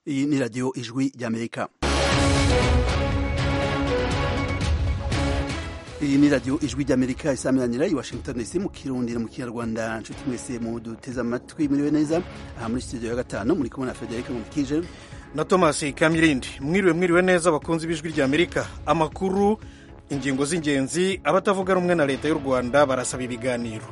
Iyi ni radiyo ijwi ry'Amerika. iyi ni radiyo ijwi ry'amerika isamiranyira i washington dc mu kirundi mu kinyarwanda nshuti mwese muduteze amatwi muriwe neza aha muri studio ya gatanu muri kubona frederic nkurikije na thomas kamilindi mwiriwe mwiriwe neza bakunze ibijwi ry'amerika amakuru ingingo z'ingenzi abatavuga rumwe na leta y'u rwanda barasaba ibiganiro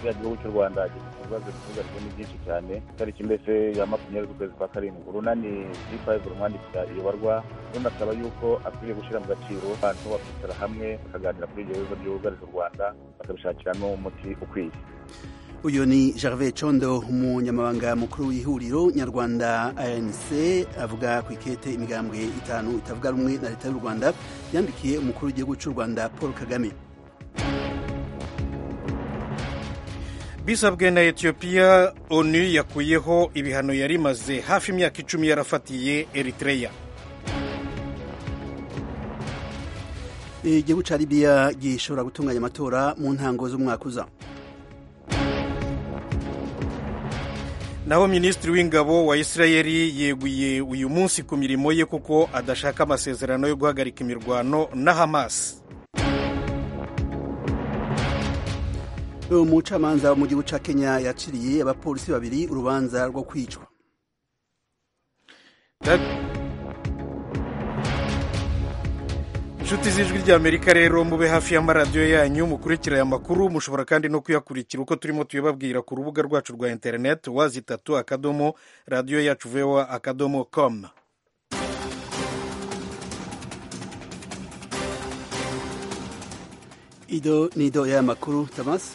igihugu cy'u rwanda gifite ibibazo byugarijwe ni byinshi cyane itariki mbese ya makumyabiri z'ukwezi kwa karindwi urunani g5 rumwandikira iyobarwa runasaba yuko akwiriye gushyira mu gaciro abantu bakicara hamwe bakaganira kuri ibyo bibazo byugarije u rwanda bakabishakiramo umuti ukwiye uyu ni Gervais Condo umunyamabanga mukuru w'ihuriro nyarwanda anc avuga ku ikete imigambwe itanu itavuga rumwe na leta y'u rwanda yandikiye umukuru w'igihugu cy'u rwanda paul kagame bisabwe na etiyopiya onu yakuyeho ibihano yari imaze hafi imyaka icumi yarafatiye eritreya igihugu cya libiya gishobora gutunganya amatora mu ntango z'umwaka uza naho minisitiri w'ingabo wa israeli yeguye uyu munsi ku mirimo ye kuko adashaka amasezerano yo guhagarika imirwano na hamasi umucamanza wo mu gihugu cya kenya yaciriye abapolisi babiri urubanza rwo kwicwa inshuti z'ijwi ry'amerika rero mube hafi y'amaradiyo yanyu mukurikira aya makuru mushobora kandi no kuyakurikira uko turimo tuyababwira ku rubuga rwacu rwa interineti wazitatu akadomo radiyo yacu vewa akadomo komu ido ni ido y'amakuru tamasi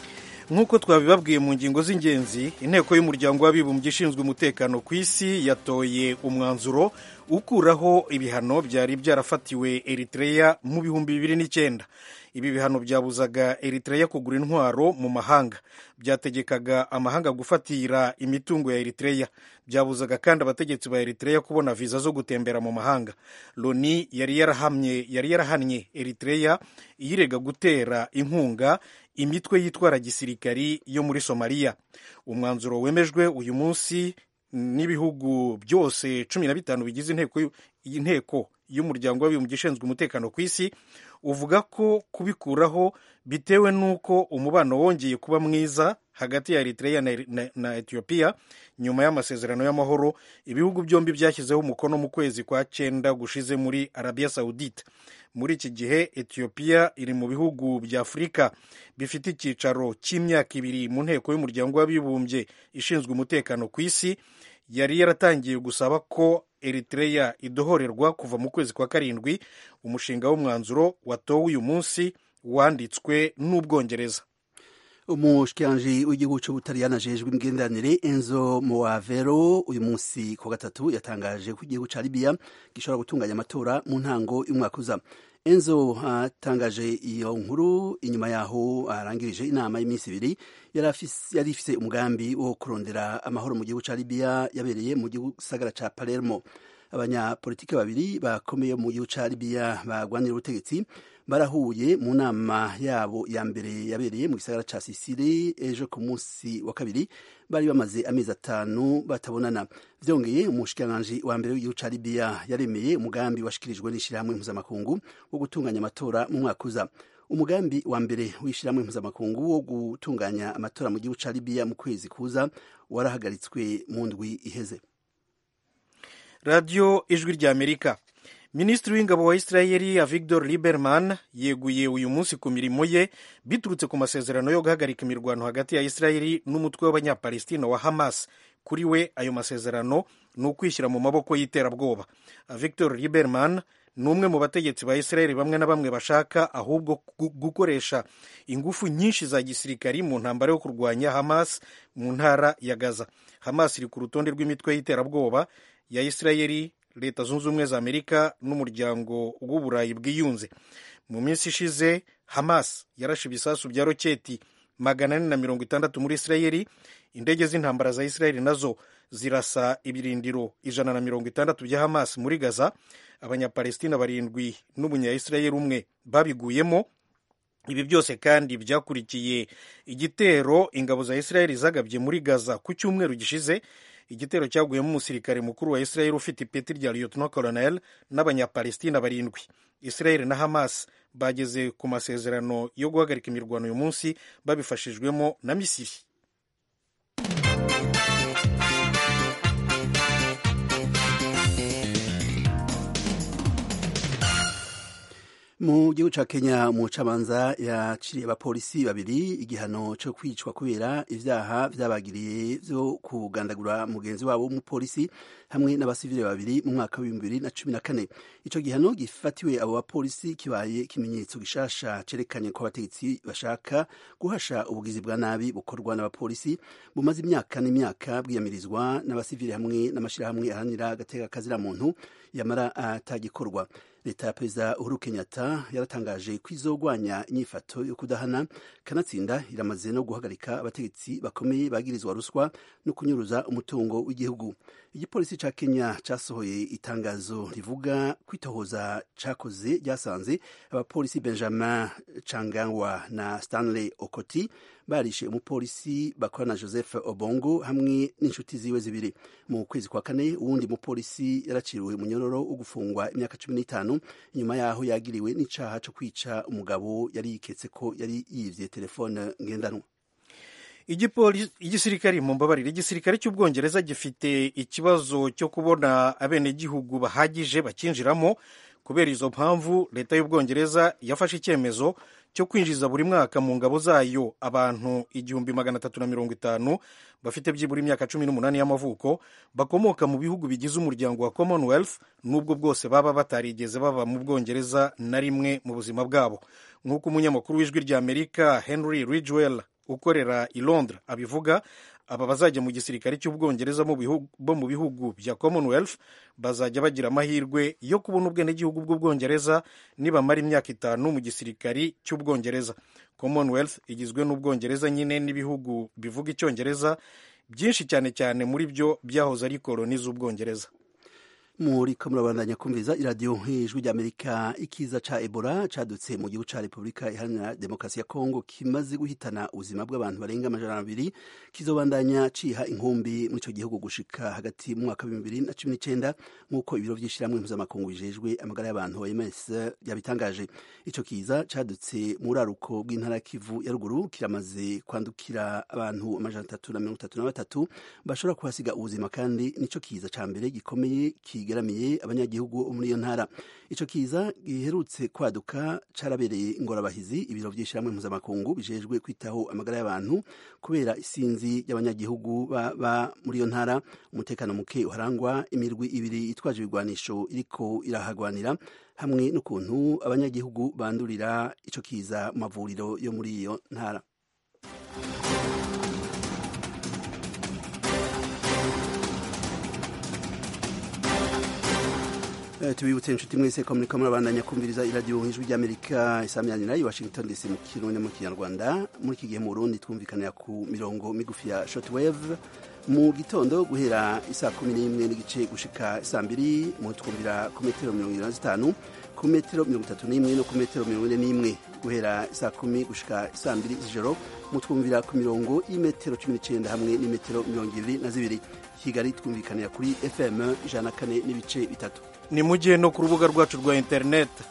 nk'uko twabibabwiye mu ngingo z'ingenzi inteko y'umuryango w'abibumbye ishinzwe umutekano ku isi yatoye umwanzuro ukuraho ibihano byari byarafatiwe eritreya mu bihumbi bibiri n'icyenda ibi bihano byabuzaga eritreya kugura intwaro mu mahanga byategekaga amahanga gufatira imitungo ya eritreya byabuzaga kandi abategetsi ba eritreya kubona viza zo gutembera mu mahanga loni yari yarahamye yari yarahannye eritreya iyirega gutera inkunga imitwe yitwara gisirikari yo muri somaliya umwanzuro wemejwe uyu munsi n'ibihugu byose cumi na bitanu bigize inteko y'umuryango w'abibumbye ishinzwe umutekano ku isi uvuga ko kubikuraho bitewe n'uko umubano wongeye kuba mwiza hagati ya eritreya na etiyopiya nyuma y'amasezerano y'amahoro ibihugu byombi byashyizeho umukono mu kwezi kwa cyenda gushize muri arabiya sawudite muri iki gihe etiyopiya iri mu bihugu bya afurika bifite icyicaro cy'imyaka ibiri mu nteko y'umuryango w'abibumbye ishinzwe umutekano ku isi yari yaratangiye gusaba ko eritreya idohorerwa kuva mu kwezi kwa karindwi umushinga w'umwanzuro watowe uyu munsi wanditswe n'ubwongereza umushikiranji w'igihugu cy'ubutaliyani ajejwe imigenderanire enzo moavero uyu munsi ku gatatu yatangaje ko igihugu cya libiya gishobora gutunganya amatora mu ntango y'umwaka uza enzo atangaje iyo nkuru inyuma yaho arangirije inama y'iminsi ibiri yari ifise umugambi wo kurondera amahoro mu gihugu cya libiya yabereye mu gisagara cya palermo abanyapolitiki babiri bakomeye mu gihugu cya libiya barwanira ubutegetsi barahuye mu nama yabo ya mbere yabereye mu gisagara cya sisiri ejo ku munsi wa kabiri bari bamaze amezi atanu batabonana byongeye umushikiranganji wa mbere w'igihugu cya libiya yaremeye umugambi washikirijwe n'ishyirahamwe mpuzamakungu wo gutunganya amatora mu mwaka uza umugambi wa mbere w'ishyirahamwe mpuzamakungu wo gutunganya amatora mu gihugu cya libiya mu kwezi kuza warahagaritswe mu ndwi iheze radiyo ijwi ry'amerika minisitiri w'ingabo wa israel avigdor liberman yeguye uyu munsi ku mirimo ye biturutse ku masezerano yo guhagarika imirwano hagati ya israel n'umutwe w'abanyapalestina wa hamas kuri we ayo masezerano ni ukwishyira mu maboko y'iterabwoba victor liberman ni umwe mu bategetsi ba israel bamwe na bamwe bashaka ahubwo gukoresha ingufu nyinshi za gisirikari mu ntambara yo kurwanya hamas mu ntara ya gaza hamas iri ku rutonde rw'imitwe y'iterabwoba ya israel leta zunze ubumwe za amerika n'umuryango w'uburayi bwiyunze mu minsi ishize hamas yarashe ibisasu bya roketi magana ane na mirongo itandatu muri isirayeli indege z'intambara za isirayeli nazo zirasa ibirindiro ijana na mirongo itandatu bya hamas muri gaza abanyapalestina barindwi n'umunyayisirayeli umwe babiguyemo ibi byose kandi byakurikiye igitero ingabo za isirayeli zagabye muri gaza ku cyumweru gishize igitero cyaguyemo umusirikare mukuru wa israel ufite ipeti rya lieutenant colonel n'abanyapalestina barindwi israel na hamas bageze ku masezerano yo guhagarika imirwano uyu munsi babifashijwemo na misiri mu gihugu cya kenya umucamanza yaciriye abapolisi babiri igihano cyo kwicwa kubera ibyaha byabagiriye byo kugandagura mugenzi wabo w'umupolisi hamwe n'abasivile babiri mu mwaka w'ibihumbi bibiri na cumi na kane icyo gihano gifatiwe abo bapolisi kibaye ikimenyetso gishasha cerekanye ko abategetsi bashaka guhasha ubugizi bwa nabi bukorwa n'abapolisi bumaze imyaka n'imyaka bwiyamirizwa n'abasivile hamwe n'amashyirahamwe ahanira agateka kaziramuntu yamara atagikorwa leta ya perezida uhuru kenyatta yaratangaje ko izogwanya inyifato yo kudahana kanatsinda iramaze no guhagarika abategetsi bakomeye bagirizwa ruswa no kunyuruza umutungo w'igihugu igipolisi cya kenya cyasohoye itangazo rivuga kwitohoza cyakoze ryasanze abapolisi benjamin changangwa na stanley okoti barishe umupolisi bakorana joseph obongo hamwe n'inshuti ziwe zibiri mu kwezi kwa kane uwundi mupolisi yaraciriwe umunyororo wo gufungwa imyaka cumi n'itanu nyuma yaho yagiriwe n'icyaha cyo kwica umugabo yari yiketse ko yari yibye telefone ngendanwa igisirikare mu mbabarire igisirikare cy'ubwongereza gifite ikibazo cyo kubona abenegihugu bahagije bakinjiramo kubera izo mpamvu leta y'ubwongereza yafashe icyemezo cyo kwinjiza buri mwaka mu ngabo zayo abantu igihumbi magana atatu na mirongo itanu bafite byibura imyaka cumi n'umunani y'amavuko bakomoka mu bihugu bigize umuryango wa commonwealth n'ubwo bwose baba batarigeze baba mu bwongereza na rimwe mu buzima bwabo nk'uko umunyamakuru w'ijwi ry'amerika henry ridgewell ukorera i londres abivuga aba bazajya mu gisirikare cy'ubwongereza bo mu bihugu bya commonwealth bazajya bagira amahirwe yo kubona ubwenegihugu bw'ubwongereza nibamara imyaka itanu mu gisirikare cy'ubwongereza commonwealth igizwe n'ubwongereza nyine n'ibihugu bivuga icyongereza byinshi cyane cyane muri byo byahoze ari koloni z'ubwongereza muri murabandanya kumviriza iradiyo hejuru ry'amerika ikiza ca ebola cadutse mu gihugu ca repubulika iharanira demokarasi ya kongo kimaze guhitana ubuzima bw'abantu barenga amajana abiri kizobandanya ciha inkumbi muri ico gihugu gushika hagati mu mwaka w'ibihumbi bibiri na cumi n'icenda nk'uko ibiro vy'ishirahamwe mpuzamakungu bijejwe amagara y'abantu oms yabitangaje ico kiza cadutse mu buraruko bw'intara kivu ya ruguru kiramaze kwandukira abantu amajana atatu na mirongo itatu na batatu bashobora kuhasiga ubuzima kandi nico kiza ca mbere gikomeye ki kigaramiye abanyagihugu bo muri iyo ntara ico kiza giherutse kwaduka carabereye ingorabahizi ibiro vy'ishyirahamwe mpuzamakungu bijejwe kwitaho amagara y'abantu kubera isinzi y'abanyagihugu baba muri iyo ntara umutekano muke uharangwa imirwi ibiri itwaje ibigwanisho iriko irahagwanira hamwe n'ukuntu abanyagihugu bandurira ico kiza mu mavuriro yo muri iyo ntara tubibutse inshuti mwese ko muriko murabandanya kumviriza iradiyo ijwi ry'amerika isamyanira i washington dc mu kirundi mu kinyarwanda muri iki gihe mu burundi twumvikanira ku mirongo migufi ya shortwave mu gitondo guhera isaa kumi n'imwe n'igice gushika isaa mbiri mutwumvira ku metero mirongo irindwi na zitanu ku metero mirongo itatu n'imwe no ku metero mirongo ine n'imwe guhera isaa kumi gushika isaa mbiri z'ijoro mutwumvira ku mirongo y'imetero cumi n'icyenda hamwe n'imetero mirongo ibiri na zibiri kigali twumvikanira kuri fm ijana na kane n'ibice bitatu ni mujye no ku rubuga rwacu rwa interineti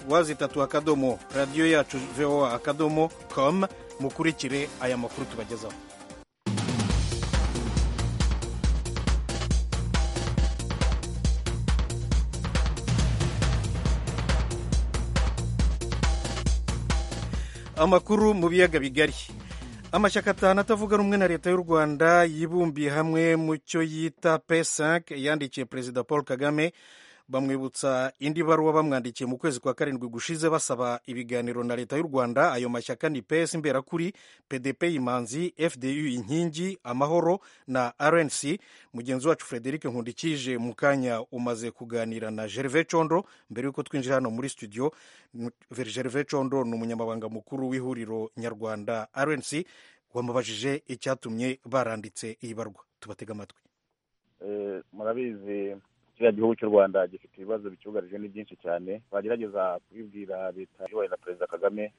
wazi itatu akadomo radiyo yacu voa akadomo komu mukurikire aya makuru tubagezaho amakuru mu biyaga bigari amashyaka atanu atavuga rumwe na leta y'u rwanda yibumbiye hamwe mu cyo yita p5 yandikiye perezida paul kagame bamwibutsa indi baruwa bamwandikiye mu kwezi kwa karindwi gushize basaba ibiganiro na leta y'u rwanda ayo mashyaka ni ps imberakuri pdp imanzi fdu inkingi amahoro na rnc mugenzi wacu frederic nkundikije mu kanya umaze kuganira na gerve condo mbere y'uko twinjira hano muri studio gerve condo ni umunyamabanga mukuru w'ihuriro nyarwanda rnc wamubajije icyatumye baranditse iyi barwa tubatega amatwi murabizi kiriya gihugu cy'u rwanda gifite ibibazo bicyugarije ni byinshi cyane bagerageza kubibwira leta yubaye na perezida kagame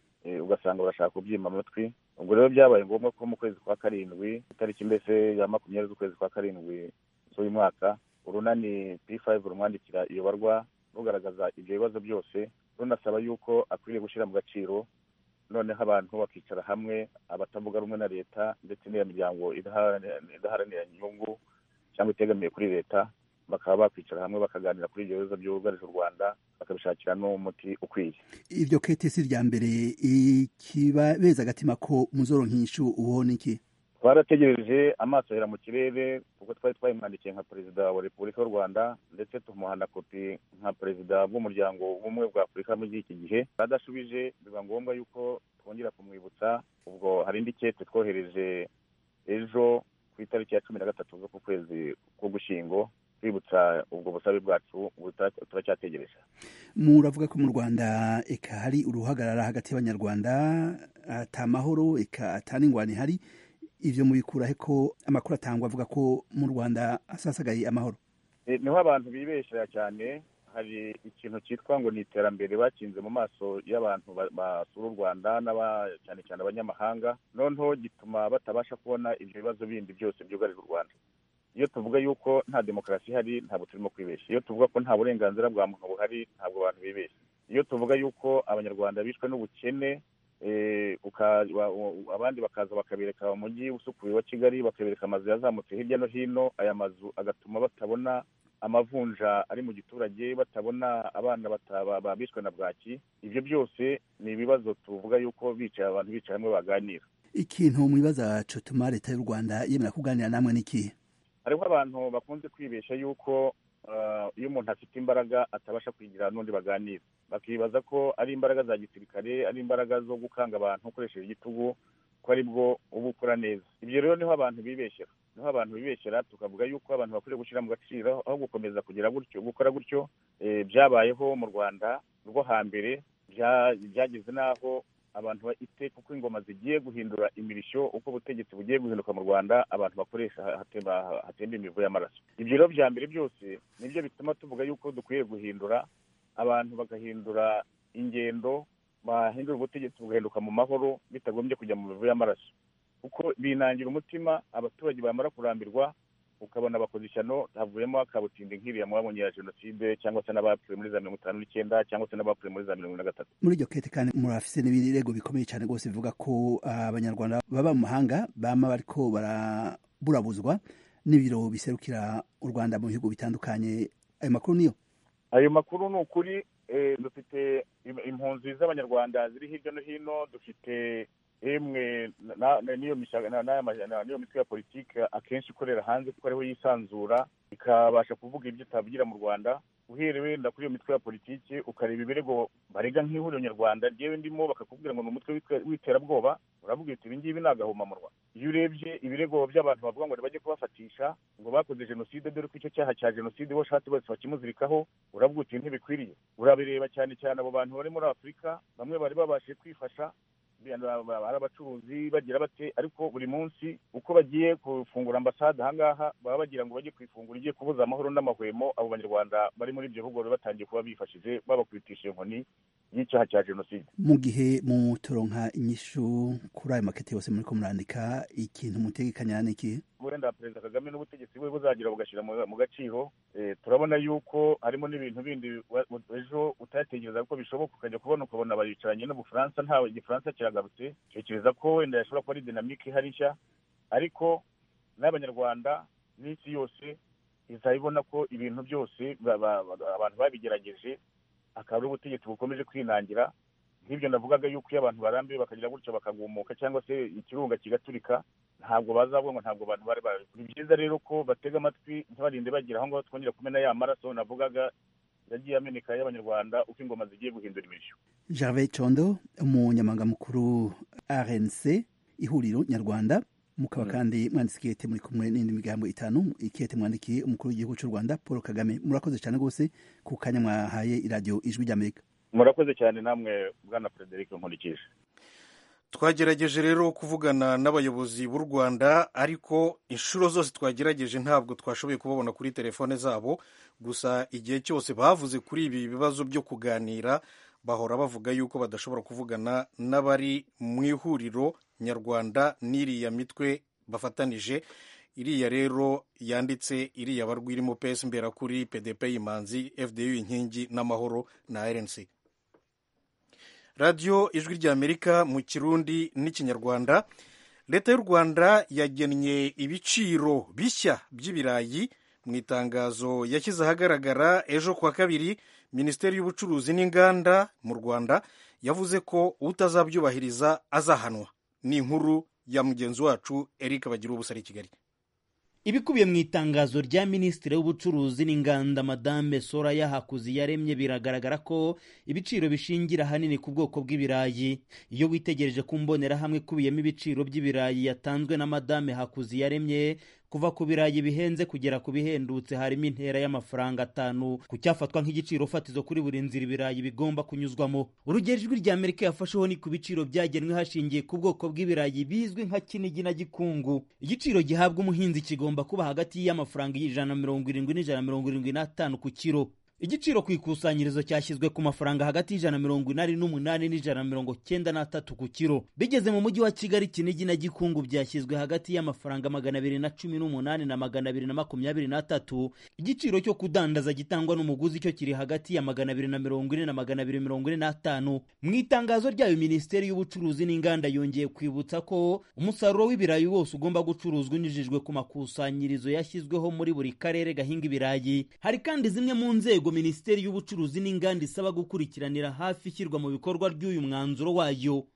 ugasanga barashaka kubyima amatwi ubwo rero byabaye ngombwa ko mu kwezi kwa karindwi itariki mbese ya makumyabiri z'ukwezi kwa karindwi z'uyu mwaka urunani p5 rumwandikira iyobarwa rugaragaza ibyo bibazo byose runasaba yuko akwiriye gushyira mu gaciro noneho abantu bakicara hamwe abatavuga rumwe na leta ndetse n'iyo miryango idaharanira inyungu cyangwa itegamiye kuri leta bakaba bakwicara hamwe bakaganira kuri ibyo bibazo byugarije u rwanda bakabishakira n'umuti ukwiye iryo kete si irya mbere ikibabeza agatima ko muzoro nk'inshu uwo ni iki twarategereje amaso ahera mu kirere kuko twari twayimwandikiye nka perezida wa repubulika y'u rwanda ndetse tumuhana kopi nka perezida bw'umuryango w'ubumwe bwa afurika muri iki gihe adashubije biba ngombwa yuko twongera kumwibutsa ubwo hari indi kete twohereje ejo ku itariki ya cumi na gatatu zo ku kwezi k'ugushyingo twibutsa ubwo busabe bwacu turacyategereje muravuga ko mu rwanda eka hari uruhagarara hagati y'abanyarwanda ata mahoro eka ata n'ingwani ihari ibyo mubikura ko amakuru atangwa avuga ko mu rwanda asasagaye amahoro niho abantu bibeshya cyane hari ikintu cyitwa ngo ni iterambere bakinze mu maso y'abantu basura u rwanda cyane cyane abanyamahanga noneho gituma batabasha kubona ibyo bibazo bindi byose byugarije u rwanda iyo tuvuga yuko nta demokarasi ihari ntabwo turimo kwibeshya iyo tuvuga ko nta burenganzira bwa muntu buhari ntabwo abantu bibeshya iyo tuvuga yuko abanyarwanda bishwe n'ubukene abandi bakaza bakabereka umujyi usukuye wa kigali bakabereka amazu yazamutse hirya no hino aya mazu agatuma batabona amavunja ari mu giturage batabona abana bishwe na bwaki ibyo byose ni ibibazo tuvuga yuko bicaye abantu bicaye hamwe baganira ikintu mu bibazo cyatuma leta y'u rwanda yemera kuganira namwe n'ikihe hariho abantu bakunze kwibeshya yuko iyo umuntu afite imbaraga atabasha kwigira n'undi baganira bakibaza ko ari imbaraga za gisirikare ari imbaraga zo gukanga abantu ukoresheje igitugu ko aribwo uba ukora neza ibyo rero niho abantu bibeshyera niho abantu bibeshyera tukavuga yuko abantu bakwiriye gushyira mu gaciro aho gukomeza kugira gutyo gukora gutyo byabayeho mu rwanda rwo hambere byageze n'aho abantu iteka uko ingoma zigiye guhindura imirishyo uko ubutegetsi bugiye guhinduka mu rwanda abantu bakoresha hatemba imivu y'amaraso ibyo rero bya mbere byose nibyo bituma tuvuga yuko dukwiye guhindura abantu bagahindura ingendo bahindura ubutegetsi bugahinduka mu mahoro bitagombye kujya mu mivu y'amaraso kuko binangira umutima abaturage bamara kurambirwa ukabona abakoze ishyano havuyemo akabutindi nk'iriya mwabonye ya jenoside cyangwa se n'abapfuye muri za mirongo itanu n'icyenda cyangwa se n'abapfuye muri za mirongo na gatatu muri iryo kete kandi murafise n'ibirego bikomeye cyane rwose bivuga ko abanyarwanda baba mu mahanga bama bariko baraburabuzwa n'ibiro biserukira u rwanda mu bihugu bitandukanye ayo makuru niyo ayo makuru ni ukuri dufite impunzi z'abanyarwanda ziri hirya no hino dufite emwe n'iyo mitwe ya politiki akenshi ikorera hanze kuko ariho yisanzura ikabasha kuvuga ibyo utavugira mu rwanda uhereye wenda kuri iyo mitwe ya politiki ukareba ibirego barega nk'ihuriro nyarwanda ryewe ndimo bakakubwira ngo ni umutwe w'iterabwoba uravuga uti ibi ngibi ni agahomamunwa iyo urebye ibirego by'abantu bavuga ngo ntibajye kubafatisha ngo bakoze jenoside dore ko icyo cyaha cya jenoside uwo ushatse bose bakimuzirikaho uravuga uti ntibikwiriye urabireba cyane cyane abo bantu bari muri afurika bamwe bari babashije kwifasha hari abacuruzi bagira bate ariko buri munsi uko bagiye gufungura ambasade ahangaha baba bagira ngo bajye kuyifungura igiye kubuza amahoro n'amahwemo abo banyarwanda bari muri ibyo bihugu bari batangiye kuba bifashije babakubitishije inkoni y'icyaha cya jenoside mu gihe mutoronka inyishu kuri ayo maketi yose muri ko murandika ikintu mutegekanya ni ikihe wenda perezida kagame n'ubutegetsi bwe buzagira bugashyira mu gaciro turabona yuko harimo n'ibintu bindi ejo utatekereza ko bishoboka ukajya kubona ukabona baricaranye n'ubufaransa ntawe igifaransa kiragarutse tekereza ko wenda yashobora kuba ari dinamike ihari nshya ariko n'abanyarwanda n'isi yose izaba ibona ko ibintu byose abantu babigerageje akaba ari ubutegetsi bukomeje kwinangira nk'ibyo navugaga yuko iyo abantu barambiwe bakagira gutyo bakagumuka cyangwa se ikirunga kigaturika ntabwo bazavuga ngo ntabwo abantu bari babi ni byiza rero ko batega amatwi ntibarinde bagira aho ngaho twongera kumena ya maraso navugaga yagiye ameneka y'abanyarwanda uko ingoma zigiye guhindura imirishyo gervais condo umunyamangamukuru rnc ihuriro nyarwanda mukaba kandi mwanditse ikiyete muri kumwe n'indi migambo itanu ikiyete mwandikiye umukuru w'igihugu cy'u rwanda paul kagame murakoze cyane rwose ku kanya mwahaye iradiyo ijwi ry'amerika murakoze cyane namwe bwana frederic nkurikije twagerageje rero kuvugana n'abayobozi b'u rwanda ariko inshuro zose twagerageje ntabwo twashoboye kubabona kuri telefone zabo gusa igihe cyose bavuze kuri ibi bibazo byo kuganira bahora bavuga yuko badashobora kuvugana n'abari mu ihuriro nyarwanda n'iriya mitwe bafatanije iriya rero yanditse iriya barwi irimo pesi mberakuri pdp imanzi fdu inkingi n'amahoro na rnc radiyo ijwi ry'amerika mu kirundi n'ikinyarwanda leta y'u rwanda yagennye ibiciro bishya by'ibirayi mu itangazo yashyize ahagaragara ejo kuwa kabiri minisiteri y'ubucuruzi n'inganda mu rwanda yavuze ko utazabyubahiriza azahanwa ni inkuru ya mugenzi wacu eric bagira ubusa i kigali ibikubiye mu itangazo rya minisitiri w'ubucuruzi n'inganda madame soraya hakuziyaremye biragaragara ko ibiciro bishingira ahanini ku bwoko bw'ibirayi iyo witegereje ku mbonerahamwe ikubiyemo ibiciro by'ibirayi yatanzwe na madame hakuziyaremye kuva ku birayi bihenze kugera ku bihendutse harimo intera y'amafaranga atanu ku cyafatwa nk'igiciro fatizo kuri buri nzira ibirayi bigomba kunyuzwamo urugero ijwi rya amerika yafasheho ni ku biciro byagenwe hashingiye ku bwoko bw'ibirayi bizwi nka kinigi na gikungu igiciro gihabwa umuhinzi kigomba kuba hagati y'amafaranga ijana na mirongo irindwi n'ijana na mirongo irindwi n'atanu ku kiro igiciro ku ikusanyirizo cyashyizwe ku mafaranga hagati y'ijana mirongo inani n'umunani n'ijana mirongo cyenda n'atatu ku kiro bigeze mu mujyi wa kigali kinigi na gikungu byashyizwe hagati y'amafaranga magana abiri na cumi n'umunani na magana abiri na makumyabiri n'atatu igiciro cyo kudandaza gitangwa n'umuguzi cyo kiri hagati ya magana abiri na mirongo ine na magana abiri mirongo ine n'atanu mu itangazo ryayo minisiteri y'ubucuruzi n'inganda yongeye kwibutsa ko umusaruro w'ibirayi wose ugomba gucuruzwa unyujijwe ku makusanyirizo yashyizweho muri buri karere gahinga ibirayi hari kandi zimwe mu nzego minisiteri y'ubucuruzi n'inganda isaba gukurikiranira hafi ishyirwa mu bikorwa ry'uyu mwanzuro wayo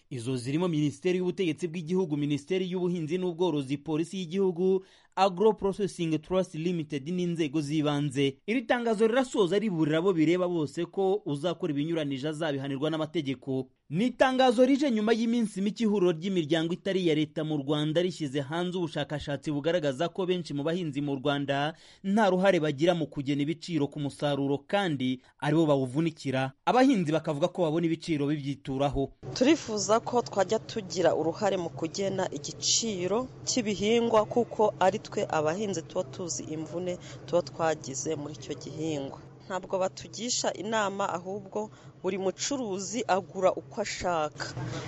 izo zirimo minisiteri y'ubutegetsi bw'igihugu minisiteri y'ubuhinzi n'ubworozi polisi y'igihugu agro processing trust limited n'inzego z'ibanze iri tangazo rirasoza riburira abo bireba bose ko uzakora ibinyuranije azabihanirwa n'amategeko ni itangazo rije nyuma y'iminsi mike ihuriro ry'imiryango itari iya leta mu rwanda rishyize hanze ubushakashatsi bugaragaza ko benshi mu bahinzi mu rwanda nta ruhare bagira mu kugena ibiciro ku musaruro kandi aribo bawuvunikira abahinzi bakavuga ko babona ibiciro bibyituraho turifuza ko twajya tugira uruhare mu kugena igiciro cy'ibihingwa kuko ari twe abahinzi tuba tuzi imvune tuba twagize muri icyo gihingwa ntabwo batugisha inama ahubwo buri mucuruzi agura uko ashaka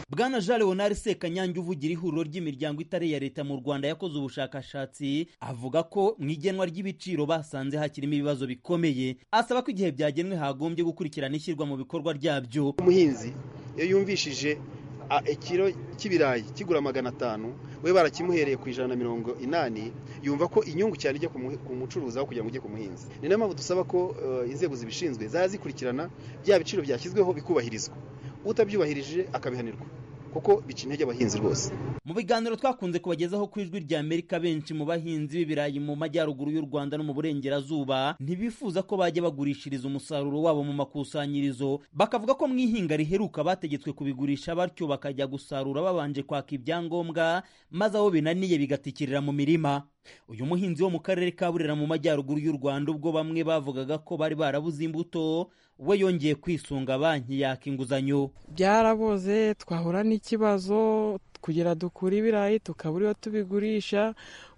bwana jean leonard sekanyange uvugira ihuriro ry'imiryango itari iya leta mu rwanda yakoze ubushakashatsi avuga ko mu igenwa ry'ibiciro basanze hakirimo ibibazo bikomeye asaba ko igihe byagenwe hagombye gukurikirana ishyirwa mu bikorwa ryabyo umuhinzi iyo yumvishije ikiro cy'ibirayi kigura magana atanu we barakimuhereye ku ijana na mirongo inani yumva ko inyungu cyane ijya ku mucuruzi aho kugira ngo ujye ku muhinzi ni nayo mpamvu dusaba ko inzego zibishinzwe zazikurikirana bya biciro byashyizweho bikubahirizwa utabyubahirije akabihanirwa kuko bica intege abahinzi rwose mu biganiro twakunze kubagezaho ku ijwi rya amerika benshi mu bahinzi b'ibirayi mu majyaruguru y'u rwanda no mu burengerazuba ntibifuza ko bajya bagurishiriza umusaruro wabo mu makusanyirizo bakavuga ko mu ihinga riheruka bategetswe kubigurisha batyo bakajya gusarura babanje kwaka ibyangombwa maze aho binaniye bigatikirira mu mirima uyu muhinzi wo mu karere ka burera mu majyaruguru y'u rwanda ubwo bamwe bavugaga ko bari barabuze imbuto we yongeye kwisunga banki yaka inguzanyo byaraboze twahura n'ikibazo kugira dukure ibirayi tukabura iyo tubigurisha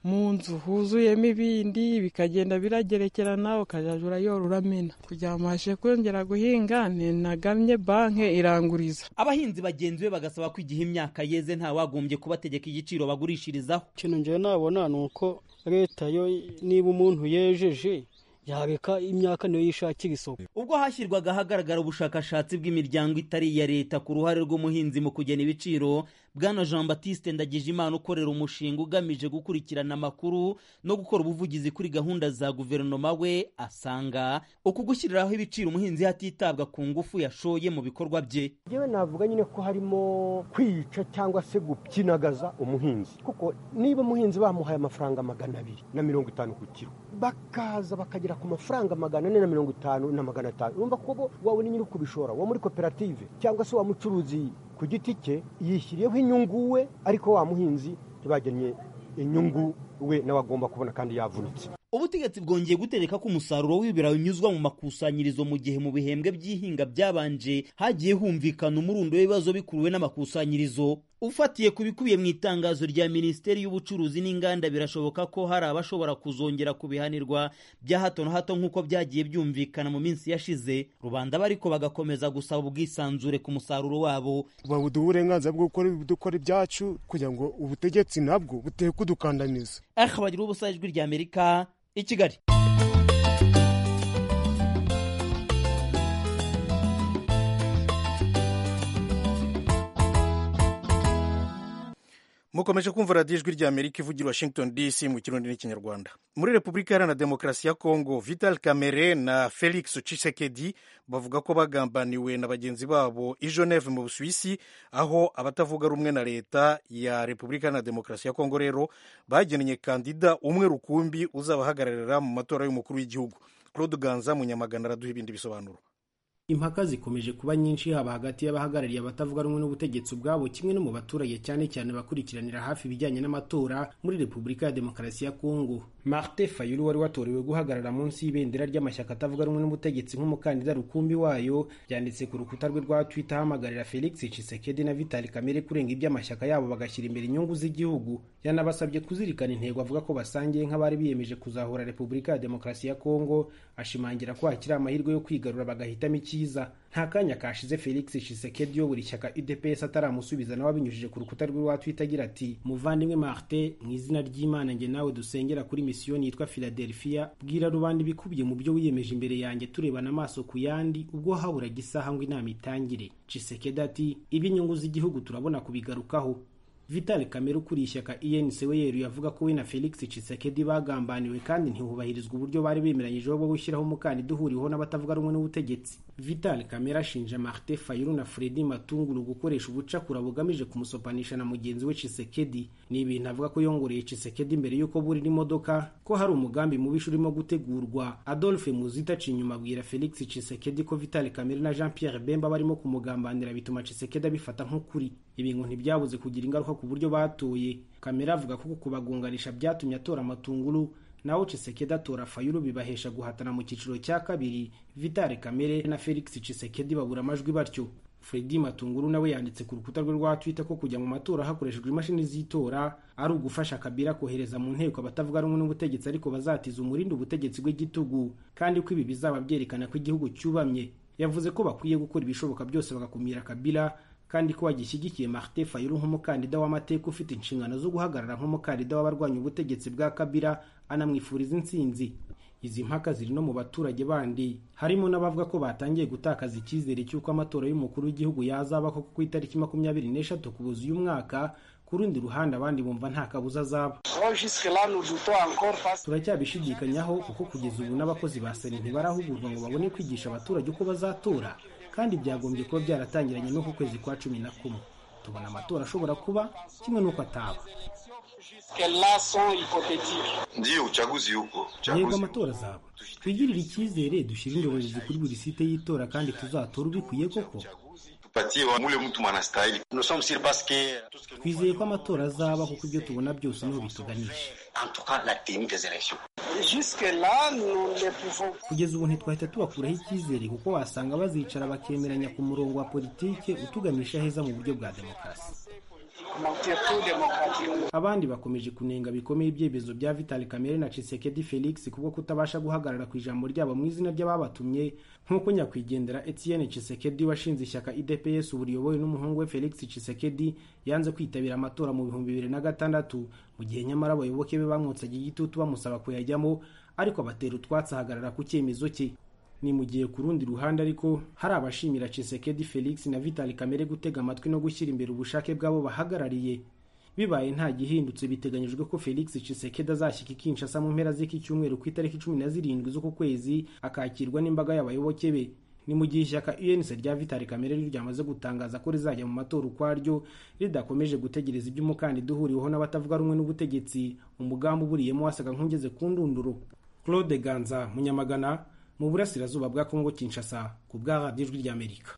mu nzu huzuyemo ibindi bikagenda biragerekerana ukazajya urayorora uramena kugira ngo mbashe kongera guhinga ninagamye banki iranguriza abahinzi bagenzi be bagasaba ko igihe imyaka yeze ntawagombye kubategeka igiciro bagurishirizaho ikintu njyewe nabona ni uko leta yo niba umuntu yejeje yareka imyaka niyo yishakira isoko ubwo hashyirwaga ahagaragara ubushakashatsi bw'imiryango itari iya leta ku ruhare rw'umuhinzi mu kugena ibiciro bwana jean batiste ndagijimana ukorera umushinga ugamije gukurikirana amakuru no gukora ubuvugizi kuri gahunda za guverinoma we asanga uku gushyiriraho ibiciro umuhinzi hatitabwa ku ngufu yashoye mu bikorwa bye yewe navuga nyine ko harimo kwica cyangwa se gupyinagaza umuhinzi kuko niba umuhinzi bamuhaye amafaranga magana abiri na mirongo itanu ku kiro bakaza bakagira ku mafaranga magana ane na mirongo itanu na magana atanu urumva ko bo wabona nyiri kubishora wa muri koperative cyangwa se wa mucuruzi ku giti cye yishyiriyeho inyungu we ariko wa muhinzi ntibagennye inyungu we nawe agomba kubona kandi yavunitse ubutegetsi bwongeye gutegeka ko umusaruro w'ibirayi unyuzwa mu makusanyirizo mu gihe mu bihembwe by'ihinga byabanje hagiye humvikana umurundo w'ibibazo bikuruwe n'amakusanyirizo ufatiye ku bikubiye mu itangazo rya minisiteri y'ubucuruzi n'inganda birashoboka ko hari abashobora kuzongera kubihanirwa bya hato na hato nk'uko byagiye byumvikana mu minsi yashize rubanda bariko bagakomeza gusaba ubwisanzure ku musaruro wabo babuduha uburenganzira bwo gukora dukora ibyacu kugira ngo ubutegetsi nabwo butere kudukandamiza ariko bagira ubusa ijwi rya amerika i kigali mukomeje kumva radiyo ijwi rya amerika ivugira washington dc mu kirundi n'ikinyarwanda muri repubulika iharanira demokarasi ya kongo vital kamere na felix cisekedi bavuga ko bagambaniwe na bagenzi babo i geneve mu busuwisi aho abatavuga rumwe na leta ya repubulika iharanira demokarasi ya kongo rero bageneye kandida umwe rukumbi uzabahagararira mu matora y'umukuru w'igihugu claude ganza munyamagana araduha ibindi bisobanuro impaka zikomeje kuba nyinshi haba hagati y'abahagarariye abatavuga rumwe n'ubutegetsi ubwabo kimwe no mu baturage cyane cyane bakurikiranira hafi ibijyanye n'amatora muri repubulika ya demokarasi ya kongo marte fayulu wari watorewe guhagarara munsi y'ibendera ry'amashyaka atavuga rumwe n'ubutegetsi nk'umukandida rukumbi wayo yanditse ku rukuta rwe rwa twitter ahamagarira felix cisekedi na vitali kamere kurenga iby'amashyaka yabo bagashyira imbere inyungu z'igihugu yanabasabye kuzirikana intego avuga ko basangiye nk'abari biyemeje kuzahura repubulika ya demokarasi ya kongo ashimangira ko hakiri amahirwe yo kwigarura bagahitamo icyiza nta kanya kashize felix shisekedi uyobora ishyaka udps ataramusubiza nawe abinyujije ku rukuta rwe rwa twitter agira ati muvandimwe marte mu izina ry'imana njye nawe dusengera kuri misiyoni yitwa philadelphia bwira rubanda ibikubiye mu byo wiyemeje imbere yanjye turebana amaso ku yandi ubwo haburaga isaha ngo inama itangire shisekedi ati iby'inyungu z'igihugu turabona kubigarukaho Vital Kamere ukuriye ishyaka ENC we yeruye avuga ko we na Felix Tshisekedi bagambaniwe kandi ntihubahirizwa uburyo bari bemeranyije bwo gushyiraho umukandida uhuriweho n'abatavuga rumwe n'ubutegetsi. Vital Kamere ashinja Martin Fayulu na Fredy Matungulu gukoresha ubucakura bugamije kumusopanisha na mugenzi we Tshisekedi. Ni ibintu avuga ko yongoreye Tshisekedi mbere y'uko burira imodoka ko hari umugambi mubisha urimo gutegurwa. Adolphe Muzita Cinyuma abwira Felix Tshisekedi ko Vital Kamere na Jean Pierre Bemba barimo kumugambanira bituma Tshisekedi abifata nk'ukuri. Ibi ngo ntibyabuze kugira ingaruka ku buryo batoye kamera avuga ko kubagunganisha byatumye atora amatunguru naho Tshisekedi atora fayulu bibahesha guhatana mu cyiciro cya kabiri vitale kamere na felix Tshisekedi babura amajwi batyo Fredi Matunguru nawe yanditse ku rukuta rwe rwa Twitter ko kujya mu matora hakoreshejwe imashini z'itora ari ugufasha Kabila kohereza mu nteko abatavuga rumwe n'ubutegetsi ariko bazatiza umurindi ubutegetsi bw'igitugu kandi ko ibi bizaba byerekana ko igihugu cyubamye yavuze ko bakwiye gukora ibishoboka byose bagakumira Kabila kandi ko wagishyigikiye Martin Fayulu nk'umukandida w'amateka ufite inshingano zo guhagarara nk'umukandida w'abarwanya ubutegetsi bwa Kabila anamwifuriza intsinzi izi mpaka ziri no mu baturage bandi harimo n'abavuga ko batangiye gutakaza icyizere cy'uko amatora y'umukuru w'igihugu yazaba ko ku itariki makumyabiri n'eshatu kubuza uyu mwaka ku rundi ruhande abandi bumva nta kabuza azaba turacyabishidikanyaho kuko kugeza ubu n'abakozi ba sena ntibarahugurwa ngo babone kwigisha abaturage uko bazatora kandi byagombye kuba byaratangiranye n'uku kwezi kwa cumi na kumwe tubona amatora ashobora kuba kimwe n'uko ataba yego amatora azaba twigirire icyizere dushyire indorerezi kuri buri site y'itora kandi tuzatora ubikwiye koko twizeye ko amatora azaba kuko ibyo tubona byose niho bituganisha kugeza ubu ntitwahita tubakuraho icyizere kuko wasanga bazicara bakemeranya ku murongo wa politike utuganisha heza mu buryo bwa demokarasi abandi bakomeje kunenga bikomeye ibyemezo bya vitali kamere na cisekedi felix kubwo kutabasha guhagarara ku ijambo ryabo mu izina ry'ababatumye nk'uko nyakwigendera etienne cisekedi washinze ishyaka idps ubu riyobowe n'umuhungu we felix cisekedi yanze kwitabira amatora mu bihumbi bibiri na gatandatu mu gihe nyamara abayoboke be bamwotsaga igitutu bamusaba kuyajyamo ariko abatera utwatsi ahagarara ku cyemezo cye ni mu gihe ku rundi ruhande ariko hari abashimira Chisekedi Felix na Vitali Kamere gutega amatwi no gushyira imbere ubushake bw'abo bahagarariye bibaye nta gihindutse biteganyijwe ko Felix Chisekedi azashyika ikinshasa mu mpera z'iki cyumweru ku itariki cumi na zirindwi z'uku kwezi akakirwa n'imbaga y'abayoboke be ni mu gihe ishyaka UNC rya Vitali Kamere ryamaze gutangaza ko rizajya mu matora ukwaryo ridakomeje gutegereza ibyo umukandida uhuriweho n'abatavuga rumwe n'ubutegetsi umugambi uburiyemo wasaga nk'ugeze ku ndunduro Claude Ganza Munyamagana mu burasirazuba bwa Kongo Kinshasa ku bwa radiyo ijwi ry'Amerika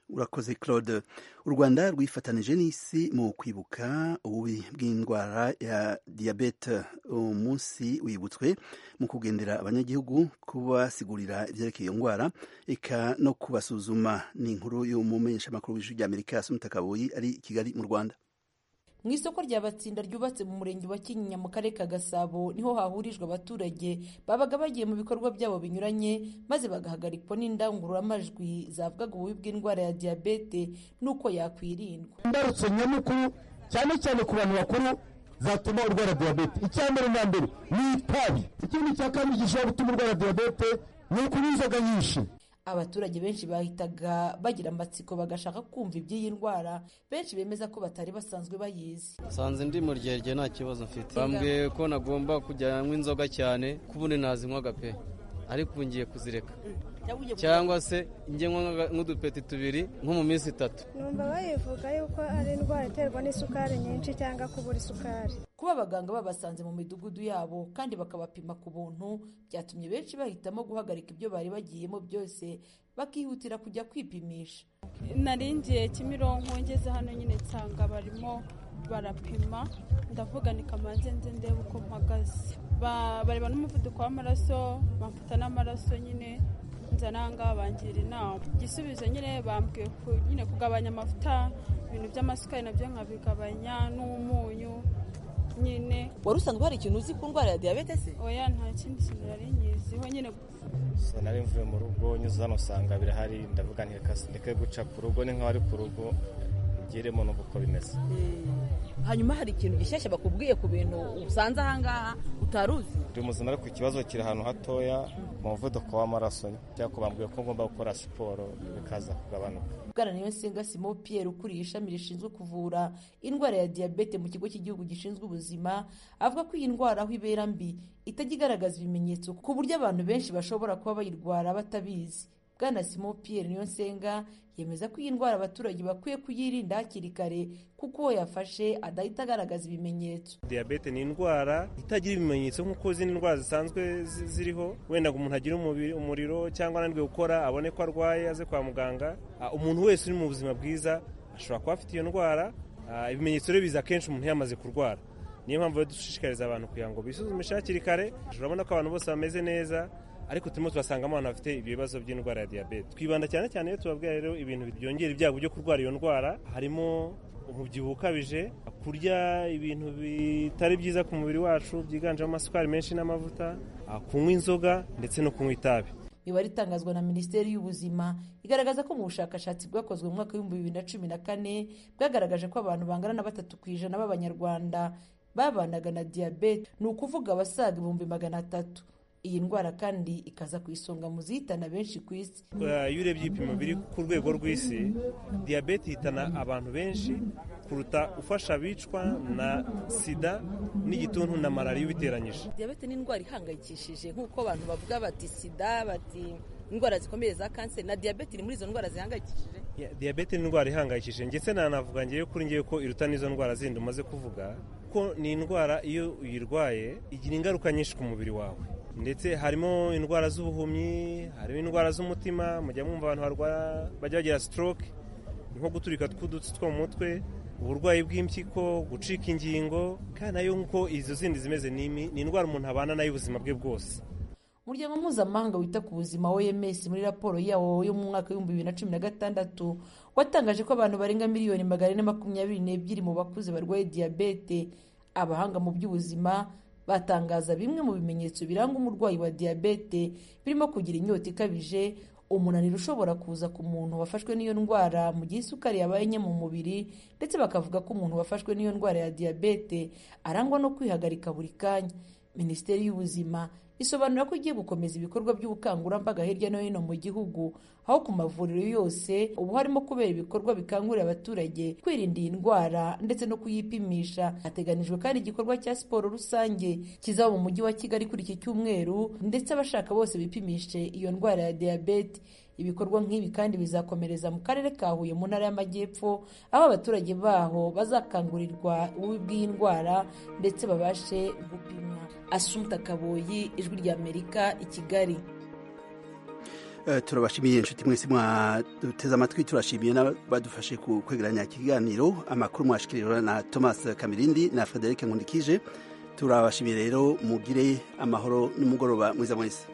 urakoze claude u rwanda rwifatanije n'isi mu kwibuka ububi bw'indwara ya diyabete umunsi wibutswe mu kugendera abanyagihugu kubasigurira ibyerekeye iyo ndwara eka no kubasuzuma ni inkuru y'umumenyeshamakuru w'ijwi ry'amerika sumita kaboyi ari i kigali mu rwanda mu isoko rya batsinda ryubatse mu murenge wa kinyinya mu karere ka gasabo niho hahurijwe abaturage babaga bagiye mu bikorwa byabo binyuranye maze bagahagarikwa n'indangururamajwi zavugaga ububi bw'indwara ya diyabete n'uko yakwirindwa imbarutso nyamukuru cyane cyane ku bantu bakuru zatuma urwara diyabete icya mbere na mbere ni itabi ikindi cya kabiri gishobora gutuma urwara diyabete ni ukunywa inzoga nyinshi abaturage benshi bahitaga bagira amatsiko bagashaka kumva iby'iyi ndwara benshi bemeza ko batari basanzwe bayizi nsanze ndi mu ryerye nta kibazo mfite bambwiye ko nagomba kujya nywa inzoga cyane ko ubundi nazinywaga pe ariko ubu ngiye kuzireka cyangwa se ngenywa nk'udupeti tubiri nko mu minsi itatu numva bayivuga yuko ari indwara iterwa n'isukari nyinshi cyangwa kubura isukari kuba abaganga babasanze mu midugudu yabo kandi bakabapima ku buntu byatumye benshi bahitamo guhagarika ibyo bari bagiyemo byose bakihutira kujya kwipimisha naringiye kimironko ngeze hano nyine nsanga barimo barapima ndavuga ni kamanze nze ndebe uko mpagaze bareba n'umuvuduko w'amaraso bamfata n'amaraso nyine nza nangaha bangira inama igisubizo nyine bambwiye nyine kugabanya amavuta ibintu by'amasukari nabyo nkabigabanya n'umunyu nyine wari usanzwe hari ikintu uzi ku ndwara ya diyabete se oya nta kindi kintu nari nyiziho nyine so nari mvuye mu rugo nyuze hano usanga birahari ndavuga ndeke guca ku rugo ni nk'abari ku rugo ngiremo n'ubu uko bimeze hanyuma hari ikintu gishyashya bakubwiye ku bintu usanze ahangaha utari uzi turi muzima ariko ikibazo kiri ahantu hatoya mu muvuduko w'amaraso cyangwa bambwiye ko ngomba gukora siporo bikaza kugabanuka bwana niyo nsinga simo pierre ukuriye ishami rishinzwe kuvura indwara ya diyabete mu kigo cy'igihugu gishinzwe ubuzima avuga ko iyi ndwara aho ibera mbi itajya igaragaza ibimenyetso ku buryo abantu benshi bashobora kuba bayirwara batabizi bwana simo pierre niyo nsenga yemeza ko iyi ndwara abaturage bakwiye kuyirinda hakiri kare kuko uwo yafashe adahita agaragaza ibimenyetso diyabete ni indwara itagira ibimenyetso nk'uko zindi ndwara zisanzwe ziriho wenda ngo umuntu agire umuriro cyangwa ananirwe gukora abone ko arwaye aze kwa muganga umuntu wese uri mu buzima bwiza ashobora kuba afite iyo ndwara ibimenyetso rero biza akenshi umuntu yamaze kurwara niyo mpamvu rero dushishikariza abantu kugira ngo bisuzumishe hakiri kare urabona ko abantu bose bameze neza ariko turimo turasangamo abantu bafite ibyo bibazo by'indwara ya diyabete twibanda cyane cyane iyo tubabwira rero ibintu byongera ibyago byo kurwara iyo ndwara harimo umubyibuho ukabije kurya ibintu bitari byiza ku mubiri wacu byiganjemo amasukari menshi n'amavuta kunywa inzoga ndetse no kunywa itabi imibare itangazwa na minisiteri y'ubuzima igaragaza ko mu bushakashatsi bwakozwe mu mwaka w'ibihumbi bibiri na cumi na kane bwagaragaje ko abantu bangana na batatu ku ijana b'abanyarwanda babanaga na diyabete ni ukuvuga abasaga ibihumbi magana atatu iyi ndwara kandi ikaza ku isonga mu zihitana benshi ku isi iyo urebye ibipimo biri ku rwego rw'isi diyabete ihitana abantu benshi kuruta ufasha abicwa na sida n'igituntu na malariya ubiteranyije diyabete ni indwara ihangayikishije nk'uko abantu bavuga bati sida bati indwara zikomeye za kanseri na diyabete iri muri izo ndwara zihangayikishije diyabete ni indwara ihangayikishije ndetse nanavuga ngewe kuri ngewe ko iruta n'izo ndwara zindi umaze kuvuga kuko ni indwara iyo uyirwaye igira ingaruka nyinshi ku mubiri wawe ndetse harimo indwara z'ubuhumyi harimo indwara z'umutima mujya mwumva abantu barwara bajya bagira stroke nko guturika tw'udutsi two mu mutwe uburwayi bw'impyiko gucika ingingo kandi nayo nk'uko izo zindi zimeze ni indwara umuntu abana nayo ubuzima bwe bwose umuryango mpuzamahanga wita ku buzima oms muri raporo yawo yo mu mwaka w'ibihumbi bibiri na cumi na gatandatu watangaje ko abantu barenga miliyoni magana ane makumyabiri n'ebyiri mu bakuze barwaye diyabete abahanga mu by'ubuzima batangaza bimwe mu bimenyetso biranga umurwayi wa diyabete birimo kugira inyota ikabije umunaniro ushobora kuza ku muntu wafashwe n'iyo ndwara mu gihe isukari yabaye nke mu mubiri ndetse bakavuga ko umuntu wafashwe n'iyo ndwara ya diyabete arangwa no kwihagarika buri kanya minisiteri y'ubuzima isobanura ko igiye gukomeza ibikorwa by'ubukangurambaga hirya no hino mu gihugu aho ku mavuriro yose ubu harimo kubera ibikorwa bikangurira abaturage kwirinda iyi ndwara ndetse no kuyipimisha hateganijwe kandi igikorwa cya siporo rusange kizaba mu mujyi wa kigali kuri iki cyumweru ndetse abashaka bose bipimishe iyo ndwara ya diyabete ibikorwa nk'ibi kandi bizakomereza mu karere ka huye mu ntara y'amajyepfo aho abaturage baho bazakangurirwa ububi bw'iyi ndwara ndetse babashe gupimwa asumta kaboyi ijwi ry'amerika i kigali turabashimiye inshuti mwese mwaduteze amatwi turashimiye n'abadufashe kwegeranya ikiganiro amakuru mwashikirijwe na thomas kamirindi na frederic nkundikije turabashimiye rero mugire amahoro n'umugoroba mwiza mwese